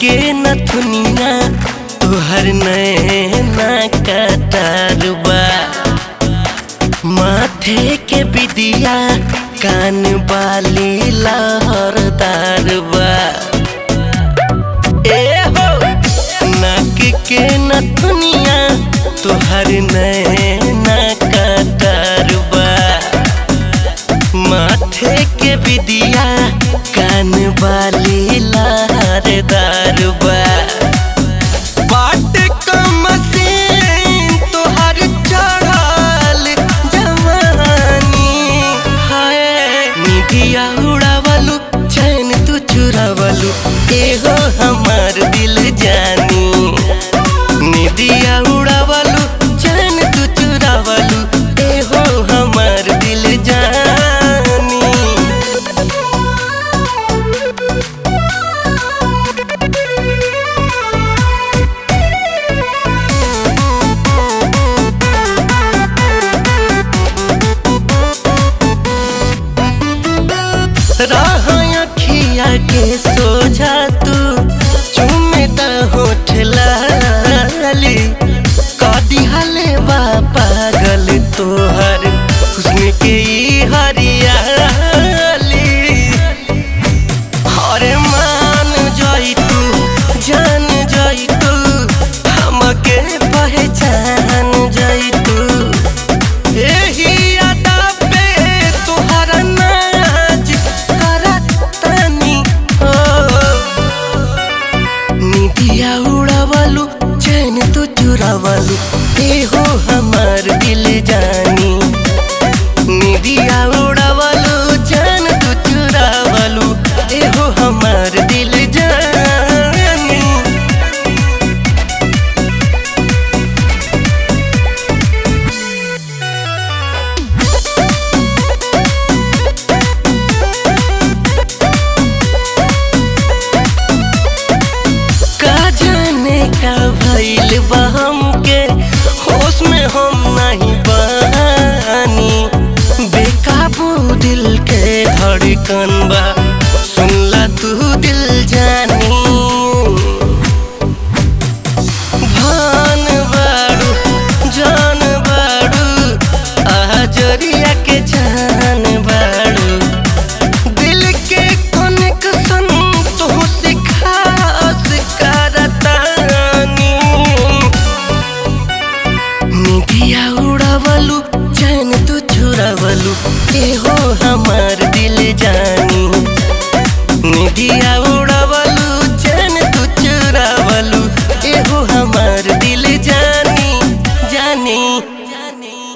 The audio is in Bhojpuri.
के नथुनिया तुहर नैना कटारबा माथे के बिदिया कान बाली लहरदारबा ए हो नाक के नथुनिया तुहर नैना कटारबा माथे के बिदिया कान बाली लहरदारबा बाट कम से तोहर चढ़ल जवानी हाय निदिया उड़ावलू चैन तू चुरावलू एहो हमार दिल जानी निदिया उड़ावलू चैन तू चुरावलू एहो हमार दिल जानी राह अखिया के सोझा तू चुमेता होठ लाली कदी हले बा पागल तोहर हुस्न के ई हरियाली हरे मान जाई तू जान जाई तू हमके पहचान जाई तू एही अदा पे तोहरा नाच करतनी हो निदिया उड़ावलू चैन तू चुरावलू एहो हमार दिल जानी निदिया उड़ावलू चैन तू चुरावलू एहो हमार दिल जानी का जाने का भइल बा हमके होश में हम नहीं बानी बेकाबू दिल के धड़कन बा